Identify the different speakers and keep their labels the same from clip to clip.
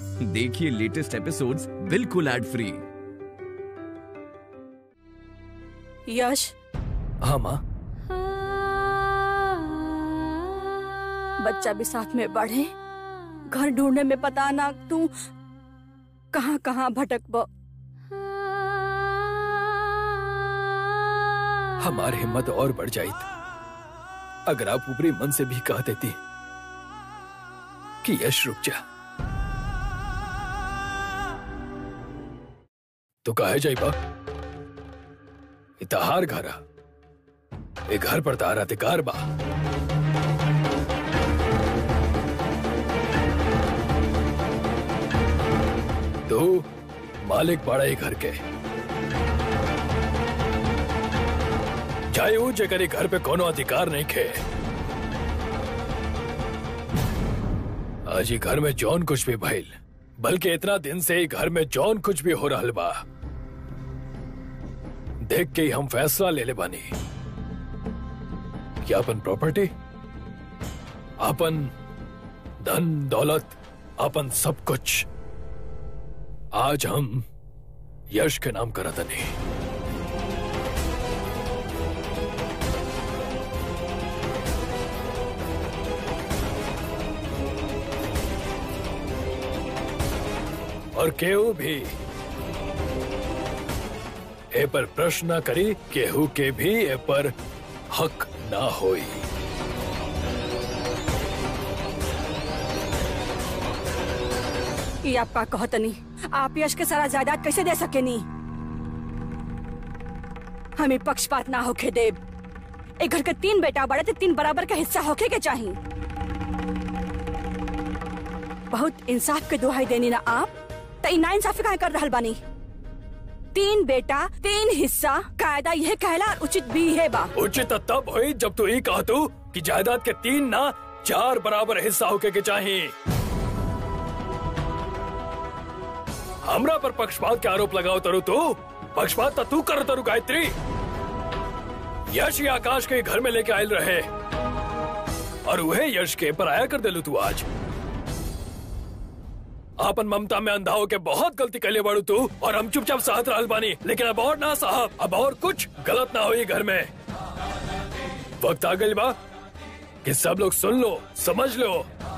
Speaker 1: देखिए latest episodes बिल्कुल ad free
Speaker 2: Yash
Speaker 3: हाँ माँ
Speaker 2: बच्चा भी साथ में बढ़े घर ढूंढने में पता ना तू कहाँ कहाँ भटक
Speaker 3: हमारी हिम्मत और बढ़ जाई अगर आप ऊपरी मन से भी कह देती कि यश रुक जा तो कहे जाई बा इतहार घरा ए घर पर तारा अधिकार बा तो मालिक पड़ा ए घर के चाहे वो जगह घर पे कोनो अधिकार नहीं खे आज ही घर में जौन कुछ भी भइल बल्कि इतना दिन से ही घर में जौन कुछ भी हो रहा बा देख के ही हम फैसला ले ले बानी कि अपन प्रॉपर्टी अपन धन दौलत अपन सब कुछ आज हम यश के नाम करत नहीं और केहू भी ए पर प्रश्न न करी केहू के भी ए पर हक ना होई
Speaker 2: ये आपका कहतनी आप यश के सारा जायदाद कैसे दे सके नी हमें पक्षपात ना होके देव एक घर के तीन बेटा बड़े थे तीन बराबर का हिस्सा होके के चाहिए बहुत इंसाफ के दुहाई देनी ना आप तो ना इंसाफी काहे कर रहल बानी तीन बेटा तीन हिस्सा कायदा यह कहला और उचित भी है बा
Speaker 3: उचित तब हुई जब तू ये कहा तू कि जायदाद के तीन ना चार बराबर हिस्सा होके के चाहिए हमरा पर पक्षपात के आरोप लगाओ तरु तू पक्षपात तो तू कर तरु गायत्री यश ही आकाश के घर में लेके आयल रहे और वह यश के पर आया कर दिलू तू आज आपन ममता में अंधा होके बहुत गलती कर ले बाड़ू तू और हम चुपचाप सहत रहल बानी लेकिन अब और ना साहब अब और कुछ गलत ना हुई घर में वक्त आ गई बा कि सब लोग सुन लो समझ लो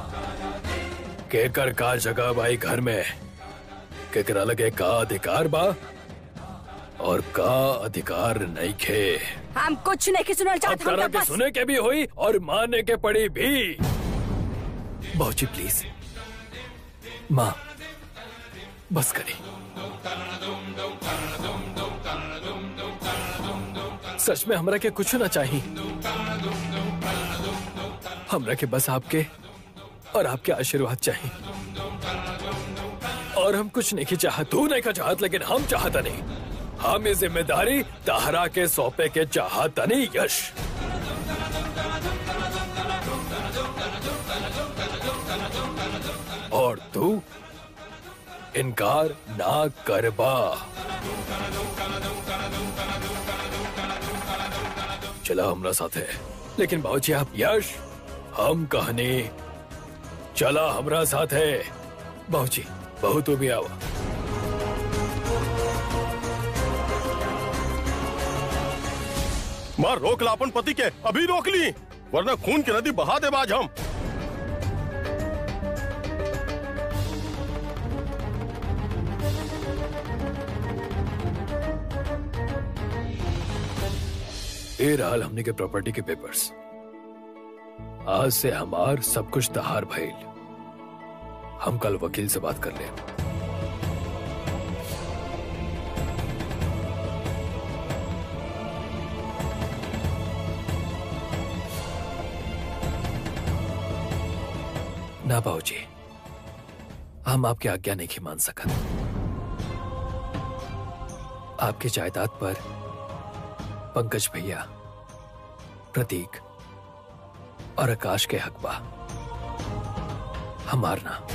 Speaker 3: केकर का जगह बाई घर में केकरा लगे का अधिकार बा और का अधिकार नहीं खे
Speaker 2: हम कुछ नहीं की सुनना
Speaker 3: अब
Speaker 2: चाहते हम
Speaker 3: करा
Speaker 2: तो
Speaker 3: के
Speaker 2: बस
Speaker 3: सुने के भी हुई और मानने के पड़ी भी बहुची प्लीज माँ बस करी सच में हमरा के कुछ ना चाहिए हमरा के बस आपके और आपके आशीर्वाद चाहिए और हम कुछ नहीं की चाहत तू नहीं का चाहत लेकिन हम चाहता नहीं हम ये जिम्मेदारी तहरा के सौंपे के चाहता नहीं यश और तू इनकार ना करबा चला हमरा साथ है लेकिन बाबूजी आप यश हम कहने चला हमरा साथ है बाबूजी बहु तू भी आओ
Speaker 4: मार रोक ला अपन पति के अभी रोक ली वरना खून की नदी बहा दे बाज हम
Speaker 3: ये रहल हमने के प्रॉपर्टी के पेपर्स आज से हमार सब कुछ तहार भइल हम कल वकील से बात कर ले ना बाबूजी हम आपकी आज्ञा नहीं मान सकत आपकी जायदाद पर पंकज भैया प्रतीक और आकाश के हक बा हमार ना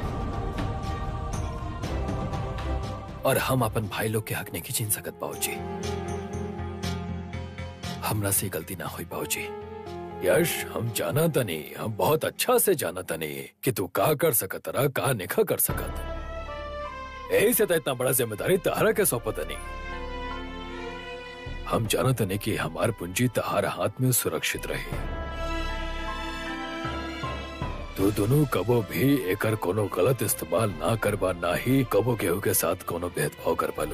Speaker 3: और हम अपन भाई लोग के हक नहीं छीन सकत बाबूजी हमरा से गलती ना हुई बाबूजी यश हम जाना तनी हम बहुत अच्छा से जाना तनी कि तू का कर सकत रहा का निखा कर सकत यही से तो इतना बड़ा जिम्मेदारी तहारा के सौंपत नहीं हम जाना तनी कि हमार पूंजी तहारा हाथ में सुरक्षित रहे तू दोनों कबो भी एकर कोनो गलत इस्तेमाल ना करबा ना ही कबो केहू के साथ कोनो भेदभाव कर पालो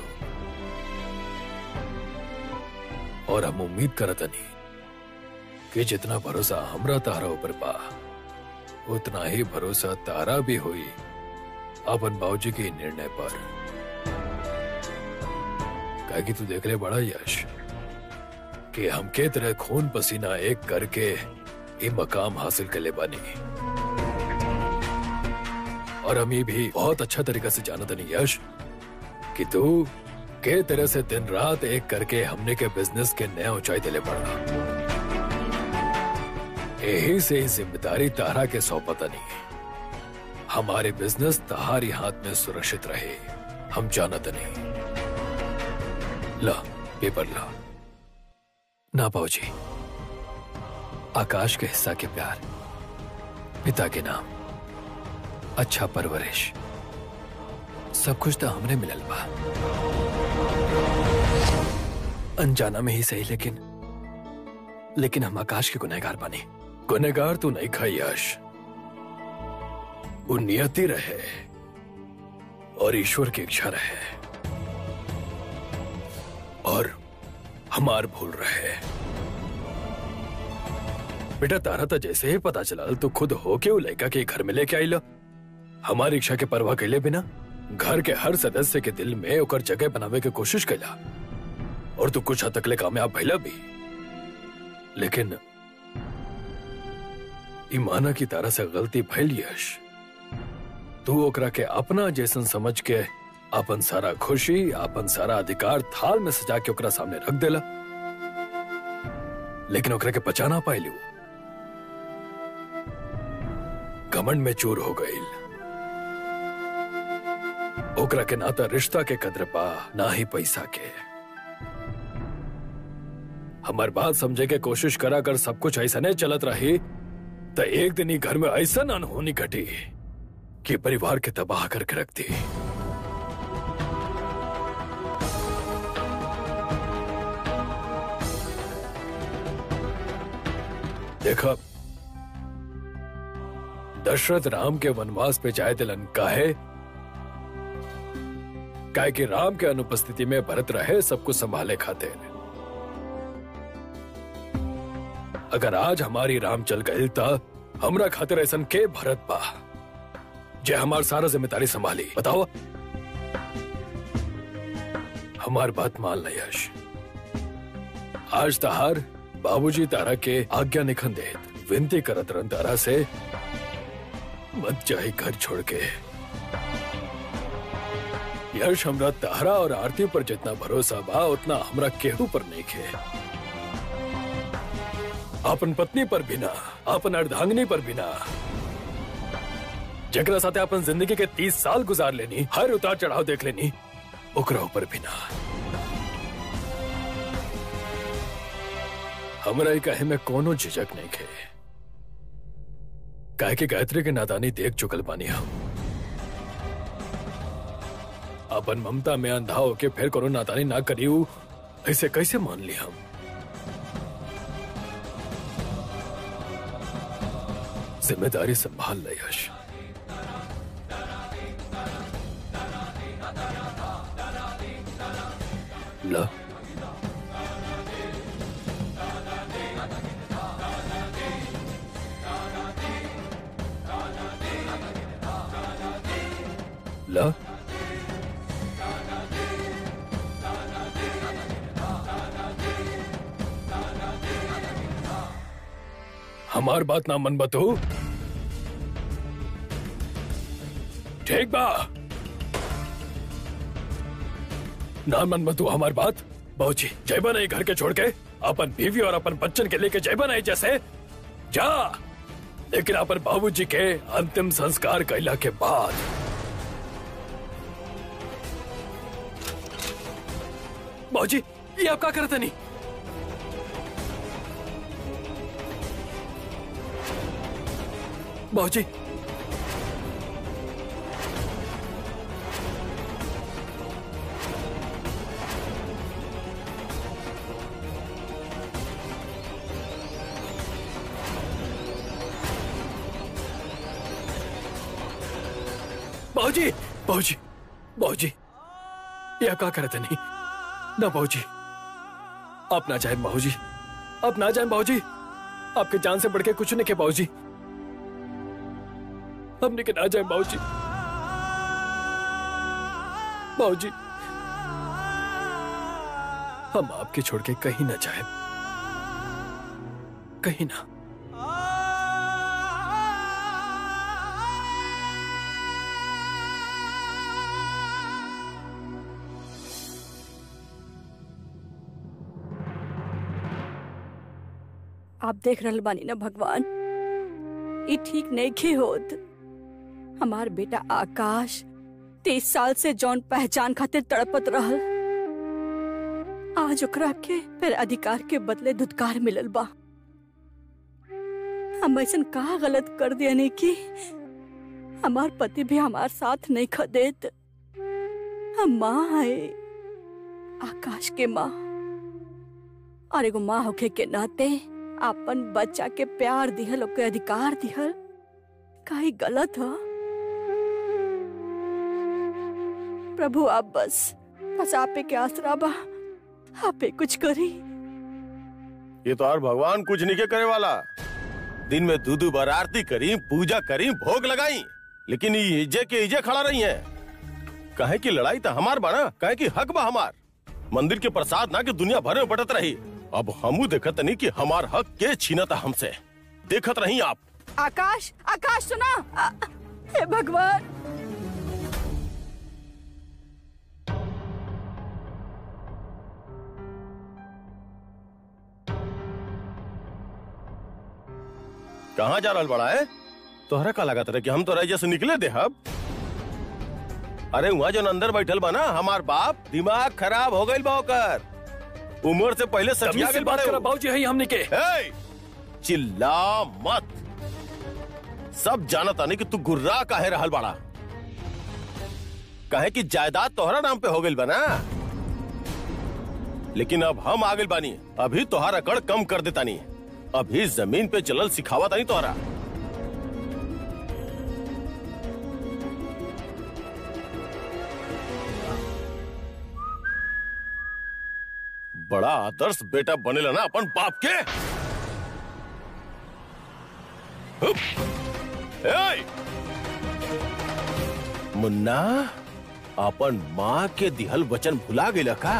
Speaker 3: और हम उम्मीद करतनी कि जितना भरोसा हमरा तारा ऊपर बा उतना ही भरोसा तारा भी हुई अपन बाबूजी के निर्णय पर काहे कि तू देख ले बड़ा यश कि हम के तरह खून पसीना एक करके ये मकाम हासिल कर ले बानी और हम ये भी बहुत अच्छा तरीका से जाना तनी यश कि तू के तरह से दिन रात एक करके हमने के बिजनेस के नया ऊंचाई दिले पड़ा यही से ही जिम्मेदारी तारा के सौंपता नहीं हमारे बिजनेस तहारी हाथ में सुरक्षित रहे हम जानत नहीं ला पेपर ला ना जी आकाश के हिस्सा के प्यार पिता के नाम अच्छा परवरिश सब कुछ तो हमने मिलल बा अनजाना में ही सही लेकिन लेकिन हम आकाश के गुनहगार बने गुनहगार तो नहीं खाई यश वो नियति रहे और ईश्वर की इच्छा रहे और हमार भूल रहे बेटा तारा तो जैसे ही पता चला तो खुद होके वो लड़का के घर में लेके आई हमारी इच्छा के परवाह कैले बिना घर के हर सदस्य के दिल में ओकर जगह बनावे के कोशिश कैला और तू कुछ हद तकले कामयाब भैला भी लेकिन ईमाना की तारा से गलती भैल यश तू ओकरा के अपना जैसन समझ के अपन सारा खुशी अपन सारा अधिकार थाल में सजा के ओकरा सामने रख देला लेकिन ओकरा के पचा ना पाइलू घमंड में चूर हो गई ओकरा के नाता रिश्ता के कद्र पा ना ही पैसा के हमार बात समझे के कोशिश करा कर सब कुछ ऐसा नहीं चलत रही तो एक दिन ही घर में ऐसा अनहोनी घटी कि परिवार के तबाह करके रख दी देखा दशरथ राम के वनवास पे जाए दिलन काहे काहे कि राम के अनुपस्थिति में भरत रहे सब कुछ संभाले खातिर अगर आज हमारी राम चल गई था हमरा खातिर ऐसन के भरत बा जे हमार सारा जिम्मेदारी संभाली बताओ हमार बात मान ल यश आज तहार बाबूजी तारा के आज्ञा निखन दे विनती करत रन तारा से मत जाए घर छोड़ के यश हमरा तारा और आरती पर जितना भरोसा बा उतना हमरा केहू पर नहीं खे अपन पत्नी पर भी ना अपन अर्धांगिनी पर भी ना जकरा साथे अपन जिंदगी के तीस साल गुजार लेनी हर उतार चढ़ाव देख लेनी ओकरा ऊपर भी ना हमरा ही कहे में कोनो झिझक नहीं खे काहे कि गायत्री के नादानी देख चुकल बानी हम अपन ममता में अंधा होके फिर कोनो नादानी ना करियो ऐसे कैसे मान ली हम जिम्मेदारी संभाल ले यश ला ला हमार बात ना मन बतो ठीक बा ना मन बतू हमार बात बहुची जयबा नहीं घर के छोड़ के अपन बीवी और अपन बच्चन के लेके जयबा नहीं जैसे जा लेकिन अपन बाबूजी के अंतिम संस्कार कैला के बाद बाबूजी ये आप क्या करते नहीं बाबूजी बाबूजी बाबूजी बाबूजी यह का करते नहीं ना बाबूजी आप ना जाए बाबूजी आप ना जाए बाबूजी आपके जान से बढ़ के कुछ नहीं के बाबूजी हमने के ना जाए बाबूजी बाबूजी हम आपके छोड़ के कहीं ना जाए कहीं ना
Speaker 2: आप देख रहल बानी ना भगवान ई ठीक नहीं खे होत हमार बेटा आकाश तेईस साल से जौन पहचान खातिर तड़पत रहल आज ओकरा के फिर अधिकार के बदले धुतकार मिलल बा हम ऐसन का गलत कर दिया कि हमार पति भी हमार साथ नहीं खदेत हम माँ है आकाश के माँ और एगो माँ होखे के नाते अपन बच्चा के प्यार दिहल ओके अधिकार दिहल काई गलत ह प्रभु आप बस बस आपे के आसरा बा आपे कुछ करी
Speaker 4: ये तो और भगवान कुछ नहीं के करे वाला दिन में दूध बार आरती करी पूजा करी भोग लगाई लेकिन ये इजे के इजे खड़ा रही है कहे की लड़ाई तो हमार बना कहे की हक बा हमार मंदिर के प्रसाद ना कि दुनिया भर में बटत रही अब हमू देखत नहीं कि हमार हक के छीनता हमसे देखत रही आप
Speaker 2: आकाश आकाश सुना आ, हे भगवान
Speaker 4: कहाँ जा रहल बड़ा है तोहरा का लागत रहे कि हम तो राज्य से निकले दे हब अरे वहाँ जो अंदर बैठल बा ना हमार बाप दिमाग खराब हो गई बा ओकर उम्र से पहले
Speaker 3: तमीज
Speaker 4: सटिया
Speaker 3: से
Speaker 4: गइल
Speaker 3: बात
Speaker 4: बाड़े
Speaker 3: करा
Speaker 4: उ।
Speaker 3: बाबूजी है हमने के
Speaker 4: ए, चिल्ला मत सब जानत आने कि तू गुर्रा काहे रहल बाड़ा कहे कि जायदाद तोहरा नाम पे हो गइल बा ना लेकिन अब हम आ गइल बानी अभी तोहार अकड़ कम कर देतानी अभी जमीन पे चलल सिखावा तानी तोहरा बड़ा आदर्श बेटा बनेला ना अपन बाप के हुप! एय! मुन्ना अपन माँ के दिहल वचन भुला गेला का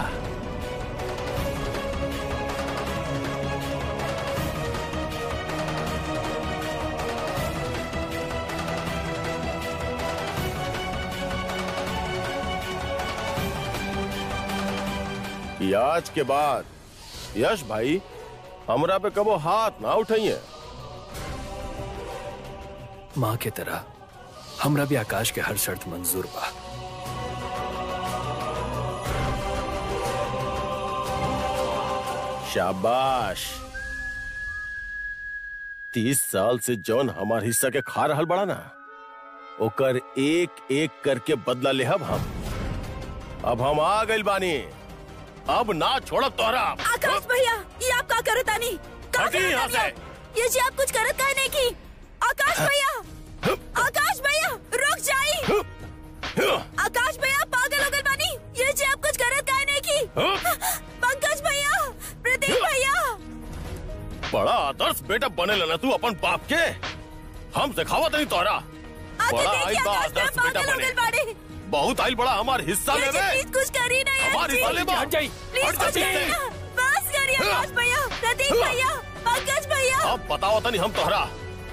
Speaker 4: कि आज के बाद यश भाई हमरा पे कबो हाथ ना उठाइए
Speaker 3: माँ के तरह हमरा भी आकाश के हर शर्त मंजूर बा
Speaker 4: शाबाश तीस साल से जौन हमार हिस्सा के खा रहल बड़ा ना ओकर एक एक करके बदला लेहब हम अब हम आ गइल बानी अब ना छोड़ब तोहरा
Speaker 2: आकाश भैया ये आप का करत आनी का
Speaker 4: हटी
Speaker 2: करत
Speaker 4: यहाँ
Speaker 2: आनी
Speaker 4: से।
Speaker 2: आप? ये जी आप कुछ करत काहे नहीं की आकाश भैया आकाश भैया रुक जाई आकाश भैया पागल हो गए बानी ये जी आप कुछ करत काहे नहीं की पंकज भैया प्रदीप भैया
Speaker 4: बड़ा आदर्श बेटा बने लेना तू अपन बाप के हम सिखावत नहीं तोहरा
Speaker 2: आके
Speaker 4: बड़ा
Speaker 2: देखिए
Speaker 4: आइल बा
Speaker 2: आकाश भैया
Speaker 4: आदर्श बेटा
Speaker 2: पागल हो
Speaker 4: बने
Speaker 2: गए बानी
Speaker 4: बहुत आइल बड़ा हमार हिस्सा
Speaker 2: ये जी
Speaker 4: लेवे
Speaker 2: प्लीज कुछ करी ना यार
Speaker 4: हमारी
Speaker 2: जी।
Speaker 4: साले बा
Speaker 3: हट जाई
Speaker 2: प्लीज
Speaker 4: हट
Speaker 2: कुछ
Speaker 4: जाइए।
Speaker 2: करिए ना बस करिए आकाश भैया प्रदीप भैया पंकज भैया
Speaker 4: अब बताओ तनी हम तोहरा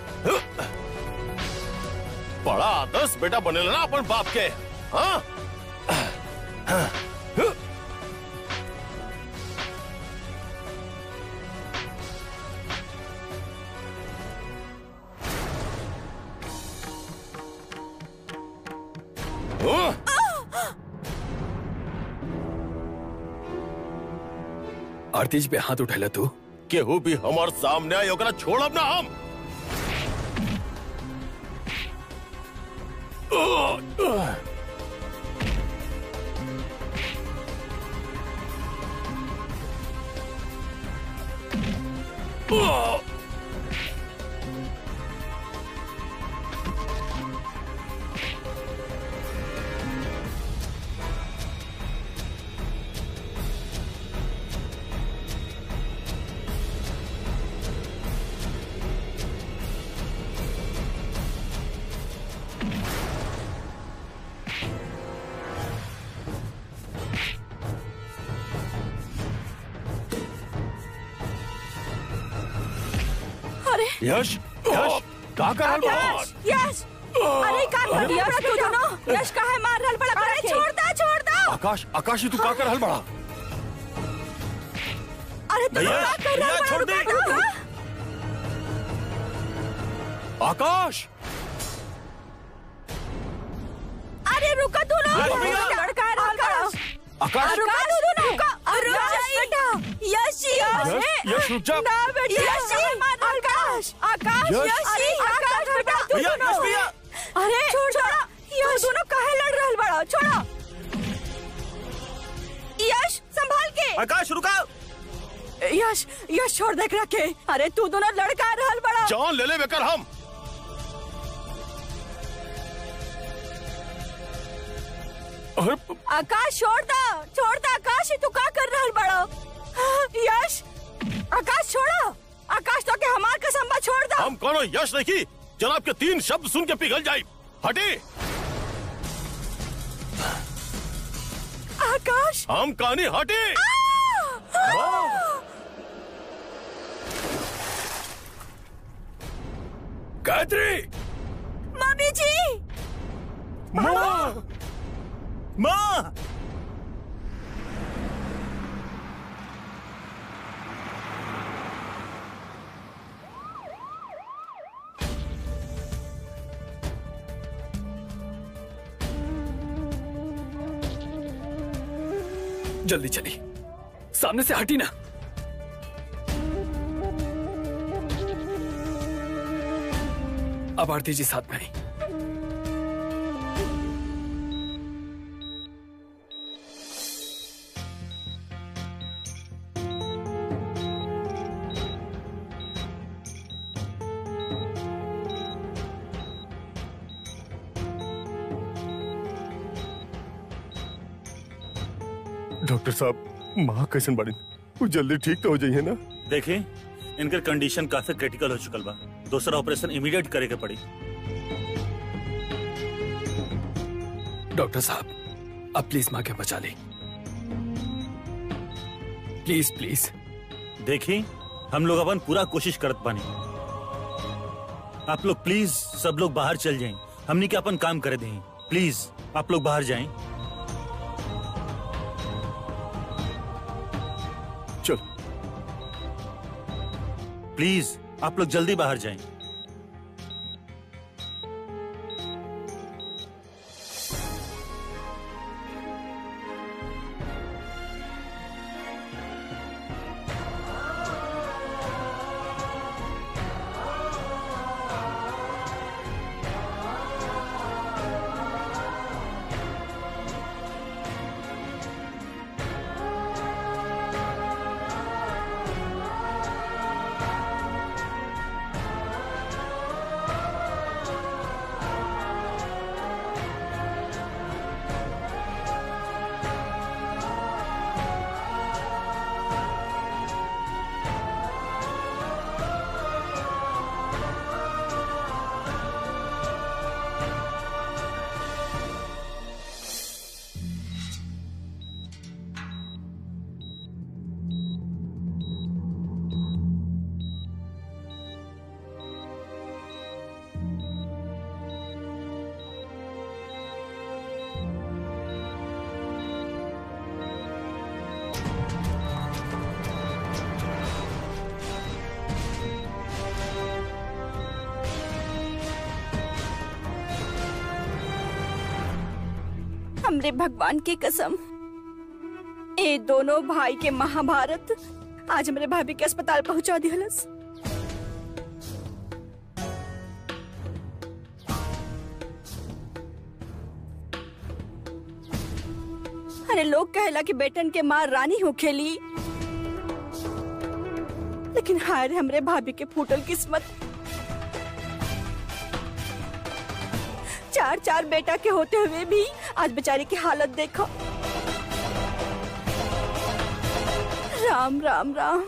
Speaker 4: बड़ा आदर्श बेटा बने लेना अपन बाप के हाँ हाँ?
Speaker 3: आरतीज पे हाथ उठेला तू
Speaker 4: केहू भी हमार सामने आई ओकरा छोड़ब ना हम
Speaker 2: अरे
Speaker 4: यश यश का कर रहल बा
Speaker 2: यश यश अरे का कर दिया तू दोनों यश काहे मार रहल बड़ा अरे छोड़ दा छोड़ दा
Speaker 4: आकाश आकाश तू का कर रहल बड़ा
Speaker 2: अरे तू
Speaker 4: भैया,
Speaker 2: क्या कर
Speaker 4: भैया,
Speaker 2: रहल
Speaker 4: छोड़
Speaker 2: बड़ा
Speaker 4: दे।
Speaker 2: रुका दा।
Speaker 4: आकाश
Speaker 2: अरे रुका तू लोग
Speaker 4: यश भैया।
Speaker 2: लड़का है रहल बड़ा
Speaker 4: आकाश
Speaker 2: रुका तू दोनों रुका रुक बेटा यश
Speaker 4: यश, यश, रुक जा।
Speaker 2: ना बेटा यश आकाश आकाश
Speaker 4: यश।
Speaker 2: यश अरे आकाश बेटा तू
Speaker 4: भैया,
Speaker 2: दोनों
Speaker 4: यश भैया।
Speaker 2: अरे छोड़ छोड़ा यश दोनों काहे लड़ रहल बड़ा छोड़ा यश संभाल के
Speaker 5: आकाश रुका
Speaker 2: यश यश छोड़ देख रखे अरे तू दोनों लड़का रहल बड़ा
Speaker 4: जान ले ले बेकर हम अरे
Speaker 2: आकाश छोड़ दा छोड़ दा आकाश ये तू का कर रहल बड़ा यश आकाश छोड़ा आकाश तो के हमार कसम बा छोड़ दा
Speaker 4: हम कोनो यश नहीं जनाब के तीन शब्द सुन के पिघल जाई हटे
Speaker 2: आकाश
Speaker 4: हम कहानी हटे
Speaker 3: गायत्री
Speaker 2: मम्मी जी
Speaker 4: माँ
Speaker 5: माँ
Speaker 3: जल्दी चली सामने से हटी ना अब आरती जी साथ में आई
Speaker 4: डॉक्टर साहब माँ कैसन बाड़ी वो जल्दी ठीक तो हो जाइए ना
Speaker 5: देखे इनकर कंडीशन काफी क्रिटिकल हो चुकल बा दूसरा ऑपरेशन इमीडिएट करे के पड़ी
Speaker 3: डॉक्टर साहब अब प्लीज माँ के बचा ले प्लीज प्लीज
Speaker 5: देखी हम लोग अपन पूरा कोशिश करत बानी आप लोग प्लीज सब लोग बाहर चल जाएं हमनी के अपन काम करे दें प्लीज आप लोग बाहर जाएं
Speaker 4: चल
Speaker 5: प्लीज आप लोग जल्दी बाहर जाएं
Speaker 2: हमरे भगवान की कसम ए दोनों भाई के महाभारत आज हमरे भाभी के अस्पताल पहुंचा दिहलस अरे लोग कहेला कि बेटन के माँ रानी हो खेली लेकिन हाय रे हमरे भाभी के फूटल किस्मत चार चार बेटा के होते हुए भी आज बेचारी की हालत देखो राम राम राम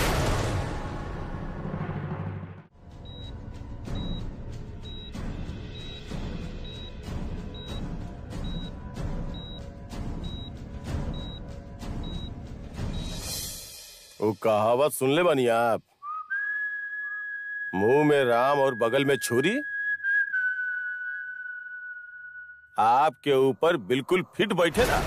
Speaker 4: वो कहावत सुन ले बनी आप मुंह में राम और बगल में छुरी आपके ऊपर बिल्कुल फिट बैठे ना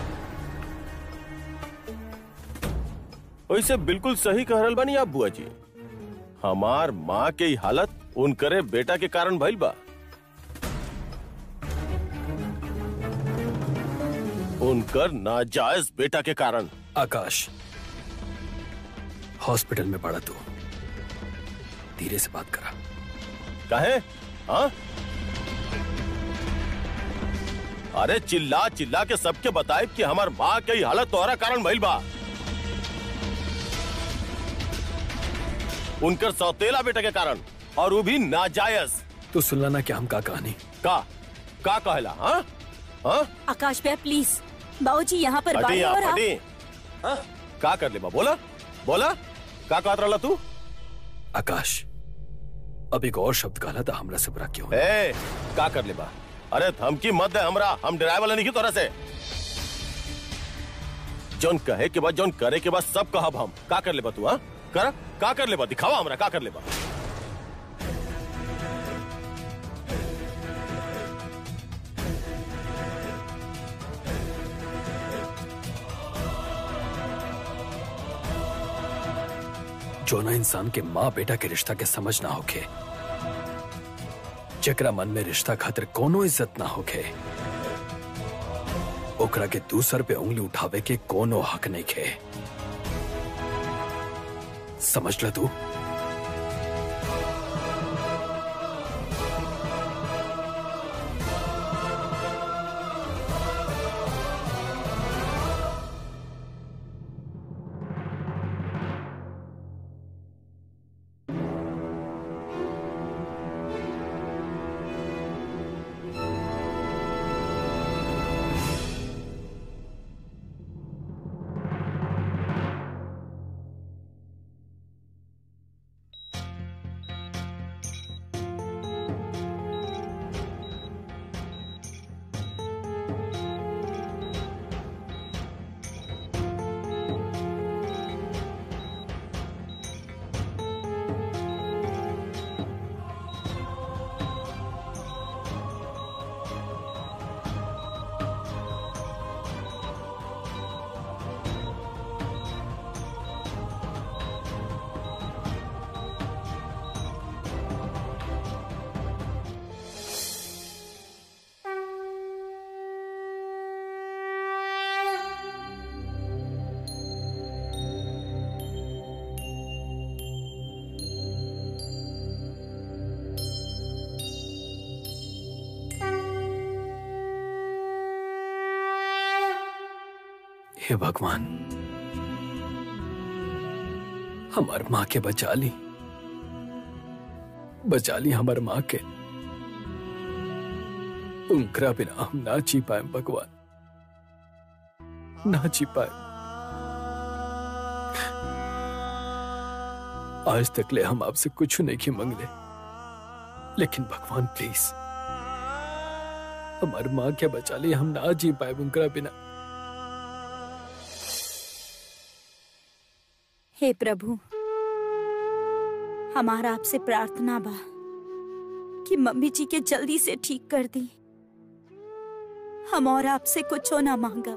Speaker 4: वैसे बिल्कुल सही कह रहल बनी आप बुआ जी हमार माँ के ही हालत उनकरे बेटा के कारण भइल बा उनकर नाजायज बेटा के कारण
Speaker 3: आकाश हॉस्पिटल में पड़ा तू धीरे से बात करा
Speaker 4: कहे हाँ अरे चिल्ला चिल्ला के सबके बताए कि हमार माँ के ही हालत तोहरा कारण भइल बा उनकर सौतेला बेटा के कारण और वो भी नाजायज
Speaker 3: तू सुनला ना क्या हम का कहानी
Speaker 4: का का कहला हाँ हाँ
Speaker 2: आकाश भैया प्लीज बाबूजी यहाँ पर
Speaker 4: हटी
Speaker 2: बाहर
Speaker 4: आप
Speaker 2: और आप
Speaker 4: हटी हाँ? का कर ले बा बोला बोला का कहत रहला तू
Speaker 3: आकाश अब एक और शब्द कहला था हमरा से बुरा क्यों है?
Speaker 4: ए का कर ले बा अरे धमकी मत दे हमरा हम डराए वाला नहीं की तोरा से जौन कहे के बाद जौन करे के बाद सब कहब हम का कर ले बा तू हाँ कर का कर ले बा दिखावा हमरा का कर ले बा
Speaker 3: जो ना इंसान के माँ बेटा के रिश्ता के समझ ना होके जकरा मन में रिश्ता खातिर कोनो इज्जत ना होके ओकरा के दूसर पे उंगली उठावे के कोनो हक नहीं खे समझ ल तू हे भगवान हमार माँ के बचा ली बचा ली हमार माँ के उनकरा बिना हम ना जी पाए भगवान ना जी पाए आज तक ले हम आपसे कुछ नहीं की मंगले लेकिन भगवान प्लीज हमार माँ के बचा ली हम ना जी पाए उनकरा बिना
Speaker 2: हे प्रभु हमारा आपसे प्रार्थना बा कि मम्मी जी के जल्दी से ठीक कर दी हम और आपसे कुछ ना मांगा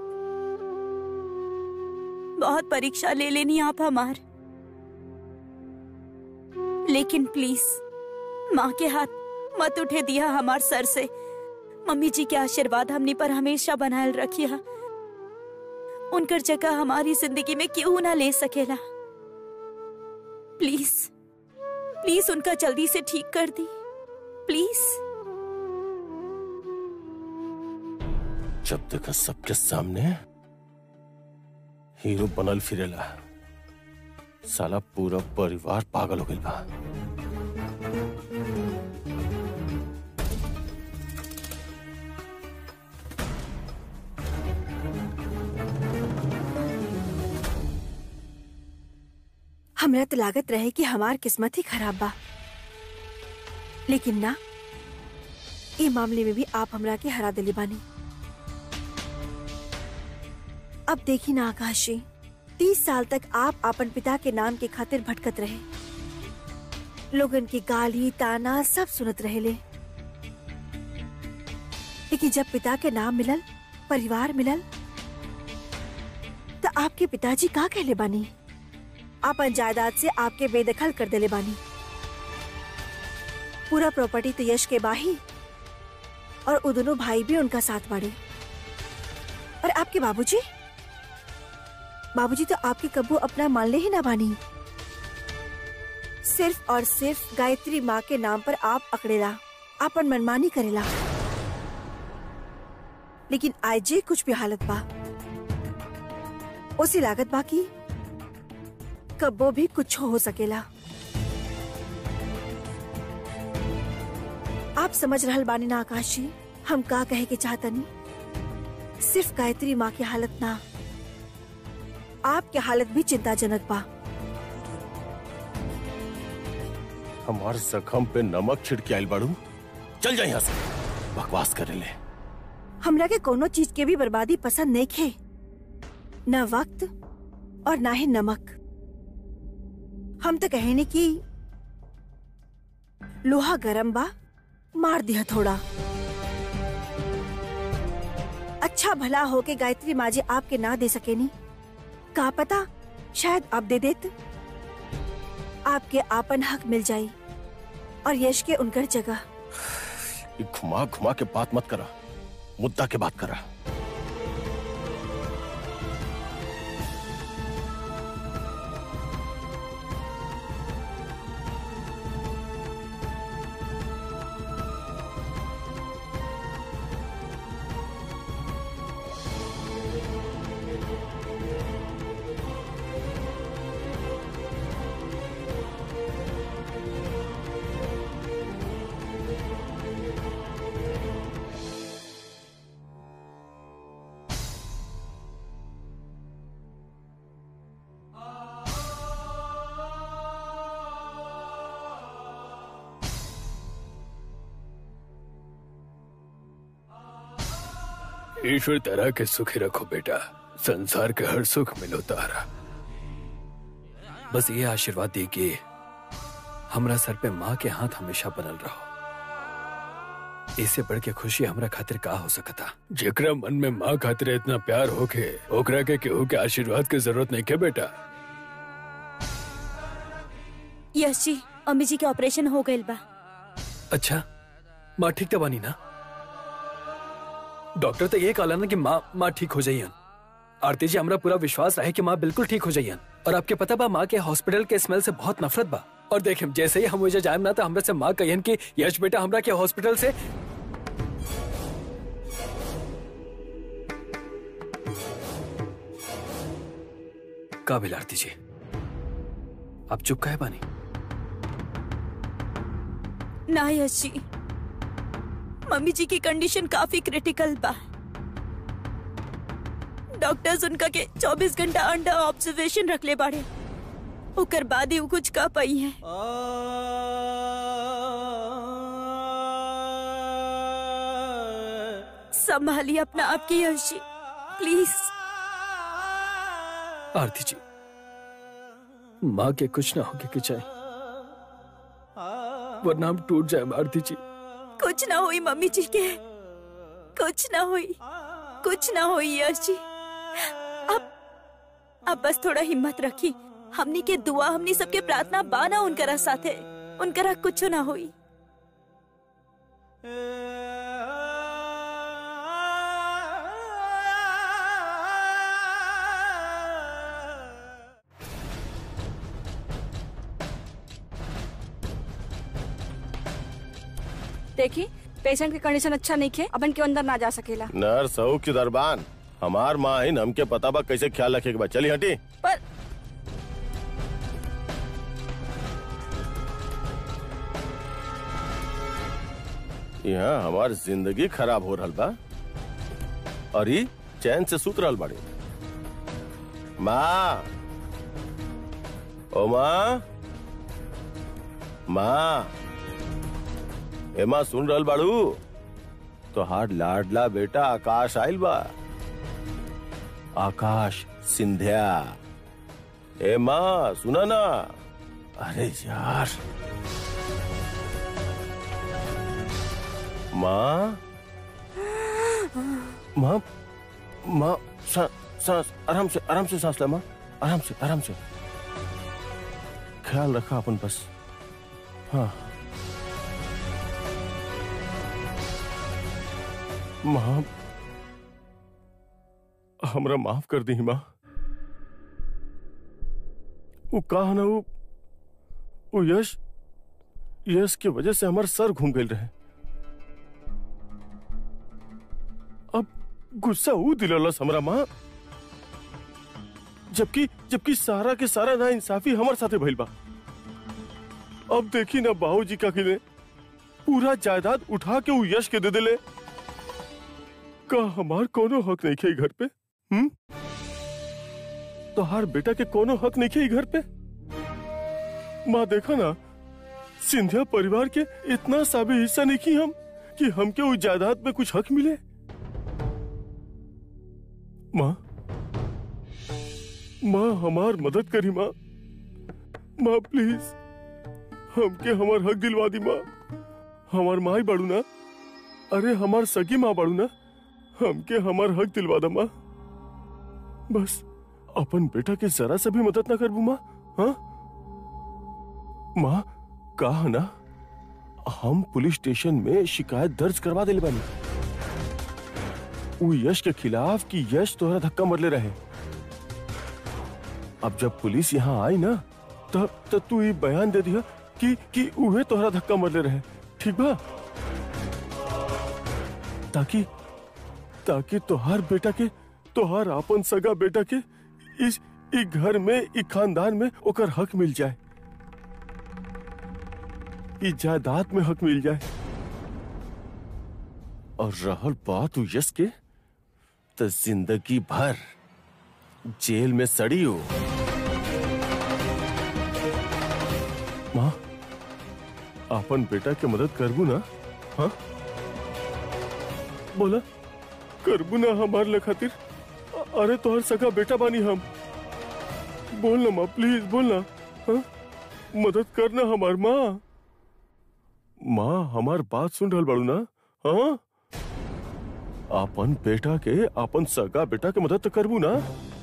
Speaker 2: बहुत परीक्षा ले लेनी आप हमार लेकिन प्लीज माँ के हाथ मत उठे दिया हमार सर से मम्मी जी के आशीर्वाद हमनी पर हमेशा बनाए रखिया उनकर जगह हमारी जिंदगी में क्यों ना ले सकेला प्लीज प्लीज उनका जल्दी से ठीक कर दी प्लीज
Speaker 4: जब देखा सबके सामने हीरो बनल फिरेला साला पूरा परिवार पागल हो गइल बा
Speaker 6: हमरा तो लागत रहे कि हमार किस्मत ही खराब बा लेकिन ना ये मामले में भी आप हमरा के हरा दिली बानी अब देखी ना आकाश जी तीस साल तक आप अपन पिता के नाम के खातिर भटकत रहे लोगन की गाली ताना सब सुनत रहे ले लेकिन जब पिता के नाम मिलल परिवार मिलल तो आपके पिताजी का कहले बानी अपन जायदाद से आपके बेदखल कर देले बानी पूरा प्रॉपर्टी तो यश के बाही और वो दोनों भाई भी उनका साथ बाड़े और आपके बाबूजी बाबूजी तो आपके कब्बू अपना मान ले ही ना बानी सिर्फ और सिर्फ गायत्री माँ के नाम पर आप अकड़ेला आपन मनमानी करेला लेकिन आज कुछ भी हालत बा उसी लागत बा की कब्बो भी कुछ हो सकेला आप समझ रहल बानी ना आकाश जी हम का कहे के चाहतनी सिर्फ गायत्री माँ की हालत ना आपकी हालत भी चिंताजनक बा
Speaker 4: हमार जख्म पे नमक छिड़के आइल बाड़ू चल जा यहाँ से बकवास करे ले
Speaker 6: हमरा के कोनो चीज के भी बर्बादी पसंद नहीं खे न वक्त और ना ही नमक हम तो कहे ने कि लोहा गरम बा मार दिया थोड़ा अच्छा भला हो के गायत्री माँ जी आपके ना दे सके नी का पता शायद आप दे देत आपके आपन हक मिल जाई और यश के उनकर जगह
Speaker 4: ये घुमा घुमा के बात मत करा मुद्दा के बात करा
Speaker 3: ईश्वर तरह के सुखी रखो बेटा संसार के हर सुख मिलो तारा बस ये आशीर्वाद दी कि हमरा सर पे माँ के हाथ हमेशा बनल रहो इससे बढ़ के खुशी हमरा खातिर का हो सकता जेकरा मन में माँ खातिर इतना प्यार होके ओकरा के केहू के आशीर्वाद की जरूरत नहीं के बेटा
Speaker 2: यश जी अम्मी जी के ऑपरेशन हो गइल बा
Speaker 3: अच्छा माँ ठीक तो बानी ना डॉक्टर तो ये कहला ना कि माँ माँ ठीक हो जाइयन आरती जी हमरा पूरा विश्वास रहे कि माँ बिल्कुल ठीक हो जाइयन और आपके पता बा माँ के हॉस्पिटल के स्मेल से बहुत नफरत बा और देखे जैसे ही हम वजह जाए ना तो हमरा से माँ कहियन कि यश बेटा हमरा के हॉस्पिटल से काबिल आरती जी आप चुप काहे बानी
Speaker 2: ना यश जी मम्मी जी की कंडीशन काफी क्रिटिकल बा डॉक्टर्स उनका के 24 घंटा अंडर ऑब्जर्वेशन रख ले बाड़े ओकर बाद ही वो कुछ कह पाई है संभालिए अपना आपकी यश जी प्लीज
Speaker 3: आरती जी माँ के कुछ ना होके के चाहिए वरना हम टूट जाए आरती जी
Speaker 2: कुछ ना हुई मम्मी जी के कुछ ना हुई कुछ ना हुई यश जी अब अब बस थोड़ा हिम्मत रखी हमनी के दुआ हमनी सबके प्रार्थना बाना उनकरा साथे उनकरा कुछ ना हुई
Speaker 7: देखी पेशेंट की कंडीशन अच्छा नहीं खे अपन के अंदर ना जा सकेला
Speaker 4: नर्स हो कि दरबान हमार माँ है हमके पता बा कैसे ख्याल रखे के बा चली हटी
Speaker 2: पर
Speaker 4: यहाँ हमार जिंदगी खराब हो रहल बा और ई चैन से सुत रहल बाड़ी माँ ओ माँ माँ ए माँ सुन रहल बाड़ू तोहार लाडला बेटा आकाश आइल बा आकाश सिंधिया ए माँ सुना ना अरे यार माँ माँ माँ सा- सांस आराम से आराम से सांस ले माँ आराम से आराम से ख्याल रखा अपन बस हाँ माँ हमरा माफ कर दी माँ वो कहा ना वो वो यश यश की वजह से हमार सर घूम गए रहे अब गुस्सा वो दिललस हमरा माँ जबकि जबकि सारा के सारा ना इंसाफी हमारे साथे भइल बा अब देखी ना बाबूजी का किने पूरा जायदाद उठा के वो यश के दे देले का हमार कोनो हक नहीं खे घर पे हम्म तोहार बेटा के कोनो हक नहीं खे घर पे माँ देखा ना सिंधिया परिवार के इतना सा भी हिस्सा नहीं की हम कि हमके उस जायदाद में कुछ हक मिले माँ माँ हमार मदद करी माँ माँ प्लीज हमके हमार हक दिलवा दी माँ हमार माँ ही बाड़ू ना अरे हमार सगी माँ बाड़ू ना हमके हमार हक दिलवा दा माँ बस अपन बेटा के जरा से भी मदद ना करबू माँ हाँ माँ कहा ना हम पुलिस स्टेशन में शिकायत दर्ज करवा दिले बानी वो यश के खिलाफ कि यश तोहरा धक्का मरले रहे अब जब पुलिस यहाँ आई ना तब तब तू ये बयान दे दिया कि कि उहे तोहरा धक्का मरले रहे ठीक बा ताकि ताकि तोहार बेटा के तोहार आपन सगा बेटा के इस इ घर में इ खानदान में ओकर हक मिल जाए इ जायदाद में हक मिल जाए और रहल बात उ यश के तो जिंदगी भर जेल में सड़ी हो माँ आपन बेटा के मदद करबू ना हाँ बोला करबू ना हमार ले खातिर अ- अरे तोहर सगा बेटा बानी हम बोल ना माँ प्लीज बोल ना हाँ? मदद करना हमार माँ माँ हमार बात सुन रहल बाड़ू ना हाँ अपन बेटा के अपन सगा बेटा के मदद तो करबू ना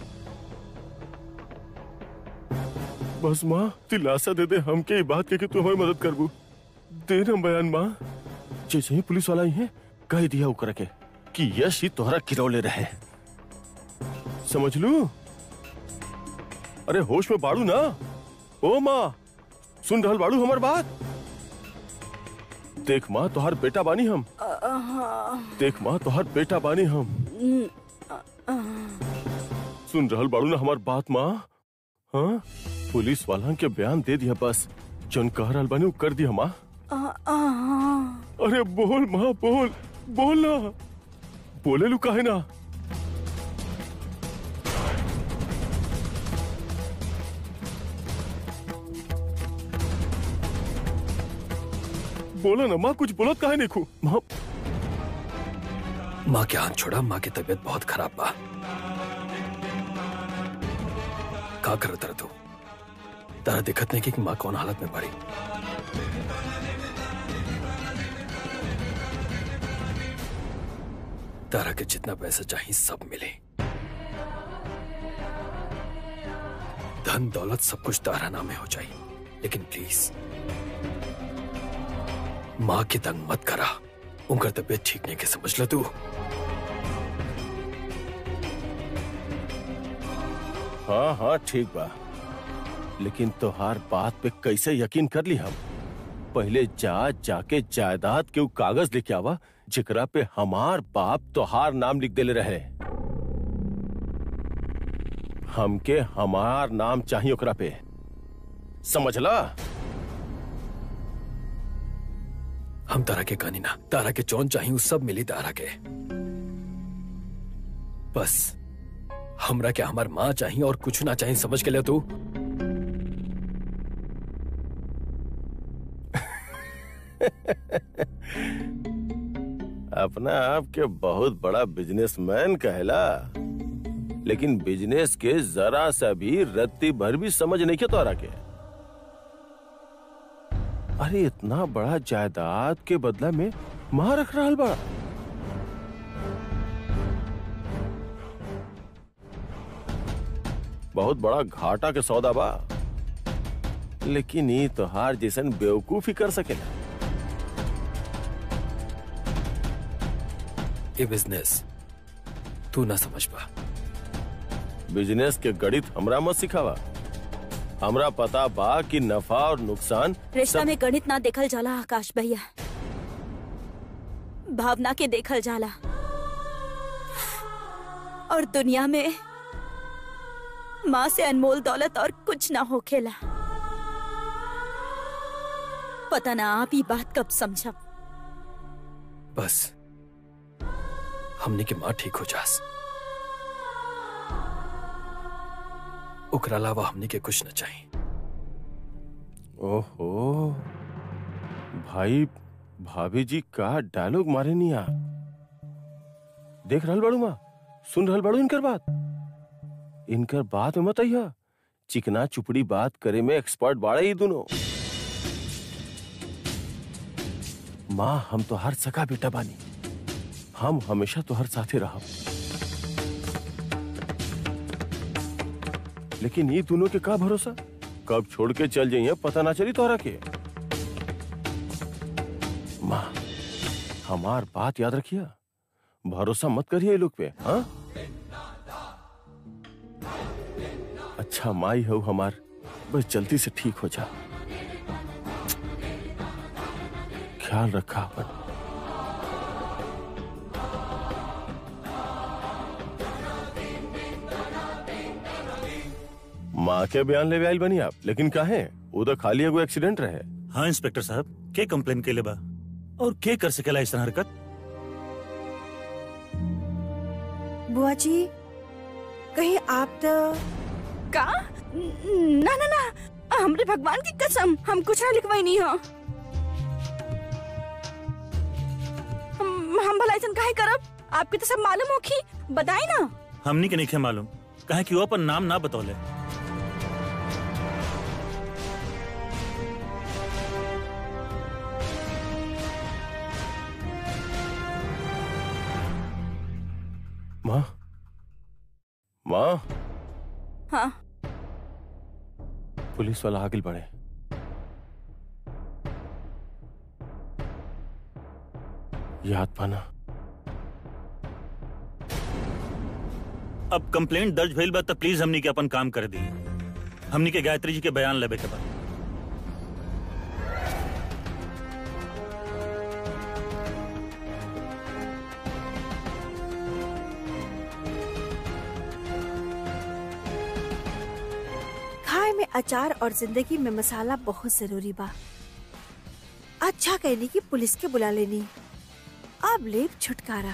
Speaker 4: बस माँ दिलासा दे दे हमके ये बात के कि तू हमारी मदद करबू दे ना बयान माँ जैसे ही पुलिस वाला आई है कह दिया ओकरा के कि यश ही तोहरा गिरौले रहे समझ लू अरे होश में बाड़ू ना ओ माँ सुन रहल बाड़ू हमार बात देख माँ तोहार बेटा बानी हम देख माँ तोहार बेटा बानी हम सुन रहल बाड़ू ना हमार बात माँ हाँ पुलिस वाला के बयान दे दिया बस जौन कह रहल बानी उ कर दिया माँ अरे बोल माँ बोल बोल ना बोले लू काहे ना बोला ना माँ कुछ बोलत काहे नहीं खू माँ
Speaker 3: माँ के हाथ छोड़ा माँ की तबीयत बहुत खराब बा का कर तर तू तारा दिक्कत नहीं की कि माँ कौन हालत में पड़ी तारा के जितना पैसा चाहिए सब मिले धन दौलत सब कुछ तारा नामे हो जाए लेकिन प्लीज माँ की तंग मत करा उनका तबीयत ठीक नहीं के समझ ल तू
Speaker 4: हाँ हाँ ठीक बा लेकिन तोहार बात पे कैसे यकीन कर ली हम पहले जा जाके जायदाद के उ कागज लेके आवा जेकरा पे हमार बाप तोहार नाम लिख देले रहे हमके हमार नाम चाहिए ओकरा पे समझला
Speaker 3: हम तारा के कहानी ना तारा के चौन चाहिए सब मिली तारा के बस हमरा के हमार माँ चाहिए और कुछ ना चाहिए समझ के ले तू
Speaker 4: अपना आप के बहुत बड़ा बिजनेसमैन कहला लेकिन बिजनेस के जरा सा भी रत्ती भर भी समझ नहीं के तोरा के अरे इतना बड़ा जायदाद के बदला में मां रख रहा बड़ा बहुत बड़ा घाटा के सौदा बा लेकिन ये तोहार जैसन बेवकूफी कर सकेला
Speaker 3: ये बिजनेस तू ना समझ पा
Speaker 4: बिजनेस के गणित हमरा मत सिखावा हमरा पता बा कि नफा और नुकसान
Speaker 2: रिश्ता
Speaker 4: सब-
Speaker 2: में गणित ना देखल जाला आकाश भैया भावना के देखल जाला और दुनिया में माँ से अनमोल दौलत और कुछ ना होखेला पता ना आप ही बात कब समझब
Speaker 3: बस हमने के माँ ठीक हो जास ओकरा अलावा हमने के कुछ न चाहिए
Speaker 4: ओहो भाई भाभी जी का डायलॉग मारे नहीं आप देख रहल बड़ू माँ सुन रहल बड़ू इनकर बात इनकर बात में मत आइया चिकना चुपड़ी बात करे में एक्सपर्ट बाड़े ही दोनों माँ हम तो हर सका बेटा बानी हम हमेशा तो हर साथे रहब लेकिन ये दोनों के का भरोसा कब छोड़ के चल जाइए पता ना चली तोहरा के माँ हमार बात याद रखिए भरोसा मत करिए ये लोग पे हाँ अच्छा माई हो हमार बस जल्दी से ठीक हो जा ख्याल रखा अपन माँ के बयान ले आइल बनी आप लेकिन काहे उधर खाली एगो एक्सीडेंट रहे
Speaker 5: हाँ इंस्पेक्टर साहब के कंप्लेन के लिए बा और के कर सकेला ऐसा हरकत
Speaker 6: बुआ जी कहीं आप तो
Speaker 2: का ना ना ना हमरे भगवान की कसम हम कुछ ना लिखवाई नहीं हो हम हम भला ऐसा काहे करब आपके तो सब मालूम होखी बताई ना
Speaker 5: हमनी के नहीं मालूम कहे कि वो अपन नाम ना बतौले
Speaker 4: माँ माँ
Speaker 2: हाँ
Speaker 4: पुलिस वाला आगे बढ़े याद पाना
Speaker 5: अब कंप्लेंट दर्ज भइल बा त प्लीज हमनी के अपन काम कर दी हमनी के गायत्री जी के बयान लेबे के बा
Speaker 6: खाए में अचार और जिंदगी में मसाला बहुत जरूरी बा अच्छा कहनी कि पुलिस के बुला लेनी अब लेब छुटकारा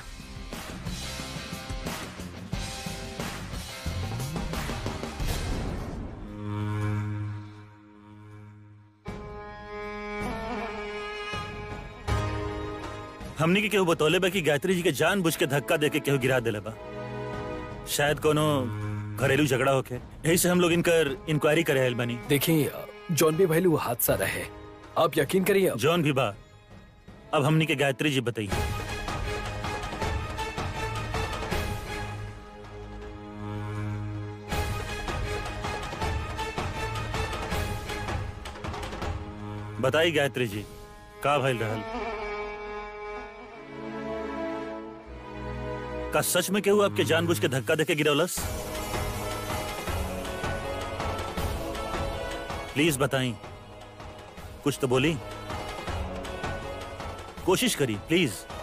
Speaker 5: हमनी के केहू बतौले बा कि गायत्री जी के जान बुझ के धक्का दे के केहू गिरा देले बा शायद कोनो घरेलू झगड़ा होके यही से हम लोग इनकर इंक्वायरी करे आइल बनी
Speaker 3: देखिए जॉन भी भैलू हादसा रहे आप यकीन करिए
Speaker 5: जॉन भी बा अब हमनी के गायत्री जी बताइए बताई गायत्री जी का भइल रहल का सच में केहू आपके जानबूझ के धक्का देके गिरौलस प्लीज बताई कुछ तो बोली कोशिश करी प्लीज